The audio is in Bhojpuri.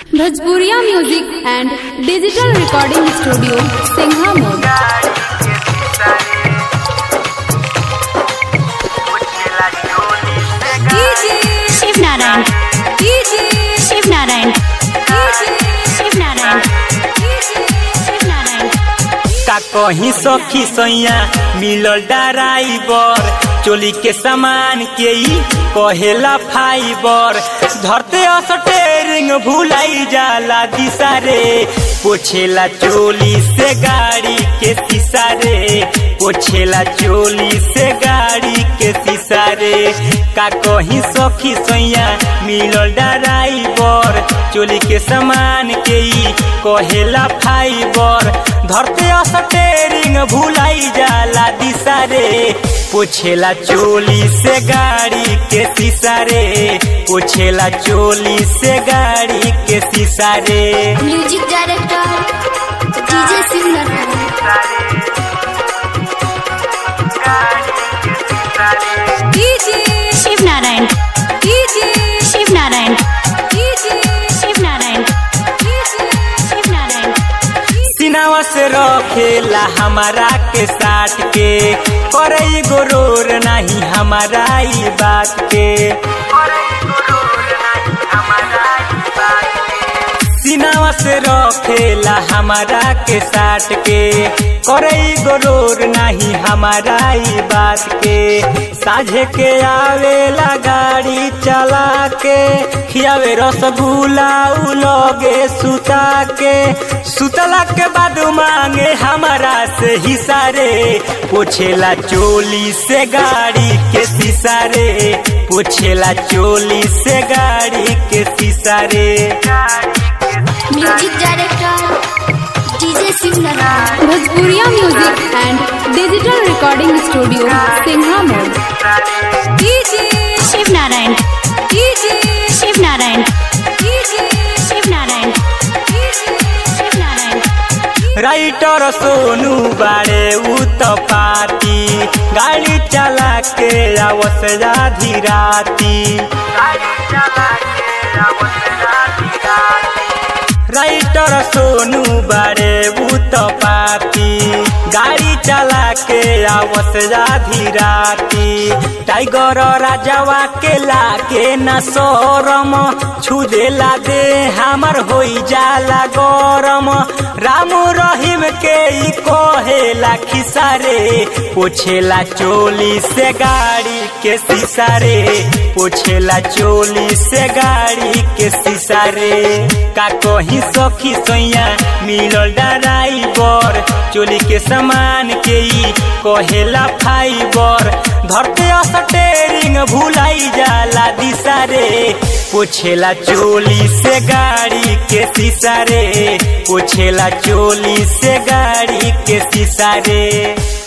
भोजपुरिया music and digital recording studio Singha मोड शिव नारायण शिव नारायण शिव नारायण शिव नारायण का कहीं सखी सैया मिलल ड्राइवर चोली के सामान के ई कहेला फाइबर धरते स्टेरिंग भुलाई जाला दिशा रे पोछेला चोली से गाड़ी के शीशा रे पोछेला चोली से गाड़ी के शीशा रे का कहीं सखी सैया मिलल ड्राइवर चोली के सामान के ई कहेला फाइबर धरते स्टेरिंग भुलाई जाला दिशा रे पोछेला चोली से गाड़ी के शीशा रे पोछेला चोली से गाड़ी के शीशा रे music director DJ Shiv Narayan Shiv Narayan Shiv Narayan Shiv Narayan Shiv Narayan सिनावा से रखेला हमारा के साथ के करे गोरोर नहीं हमारा ई बात के सिनावा से रखेला हमारा के साथ के करे गोरोर नहीं हमारा ई बात के साझे के आवेला गाड़ी चला के खियावे रसगुल्ला उलोगे सुता के सुतला के बाद मांगे हमारा से हिस्सा रे पोछेला चोली से गाड़ी के शीशा रे पोछेला चोली से गाड़ी के शीशा रे music director DJ Shiv Narayan Bhojpuriya music and digital recording studio Singha मोड शिव नारायण शिव नारायण शिव नारायण शिव नारायण राइटर सोनू बाड़े उ तो पाती गाड़ी चला के आवस आधी राती राइटर सोनू बाड़े उ तो पाती गाड़ी चला के आवस आधी राती टाइगर राजावा के लाके न सोरम छुदेला दे हमर होई जाला गरम रामू रहीम के ई कहेला खिसा रे पोछेला चोली से गाड़ी के शीशा रे पोछेला चोली से गाड़ी के शीशा रे का कहीं सखी सैया मिलल ड्राइवर चोली के सामान के ई कहेला फाइबर धरते स्टेरिंग भुलाई जाला दिशा रे पोछेला चोली से गाड़ी के शीशा रे पोछेला चोली से गाड़ी के शीशा रे